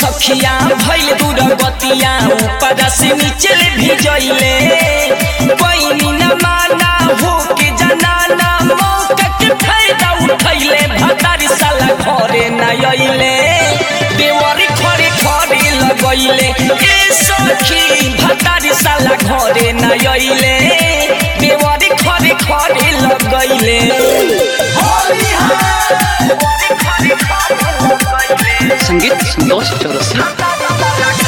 सखिया भइल दूर गतिया ऊपर से नीचे भिजइले पैनी न माना हो के जनाना मौका के फायदा उठैले भतारी साला घरे न अइले देवरी खरे खरे लगइले ए सखी भतारी साला घरे न अइले देवरी खरे खरे लगइले संगीत संतोष चौरसिया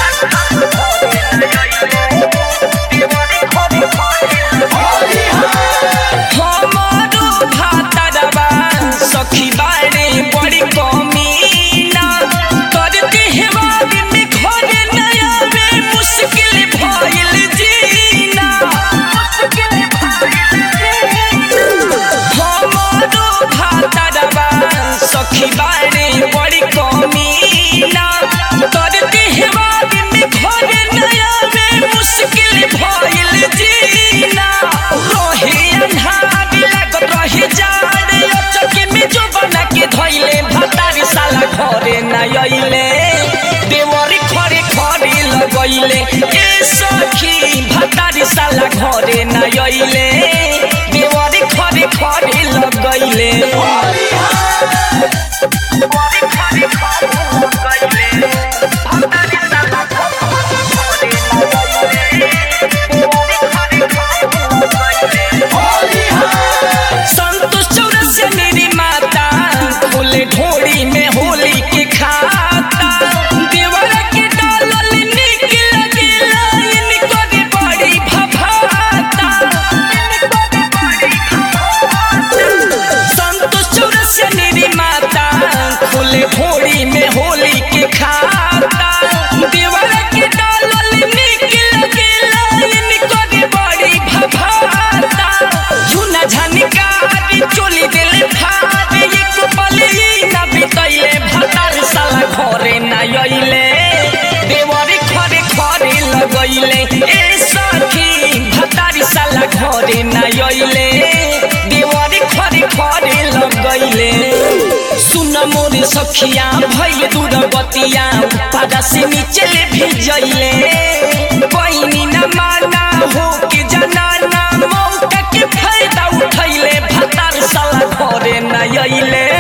हमारो भातरवा सखी बारे बड़ी कमीना करते हेवारी में घर नया में मुश्किल भइल जीना हमारो भातरवा सखी बारे बड़ी कमीना करते हेवारी में घर नया में मुश्किल भइल जीना रहे अन्हार लागत रहे जाड़ अचके में जो बना के धइले भतारी साला घरे न अइले देवरी खरे खरे लगइले ए सखी भतारी साला घरे न अइले देवरी खरे खरे लगइले संतोष चौरसिया मेरी माता फूले ढोड़ी में होली के खाता देवर के डालल निक लगेला इनको के बड़ी भभाता संतोष चौरसिया मेरी माता फूले ढोड़ी में होली के खाता देवर के डालल निक लगेला इनको के बड़ी भभाता झुना झनकारी चोली दिल फाड़ एक पल ई ना बितैले भतार साला घरे ना अइले देवरी खरे खरे लगइले ए सखी भतार साला घरे ना अइले देवरी खरे खरे लगइले सुन मोर सखिया भइल दूर बतिया पादा से नीचे ले भेजइले पैनी न माना हो के जनाना मौका के फायदा उठैले भतार साला घरे न अइले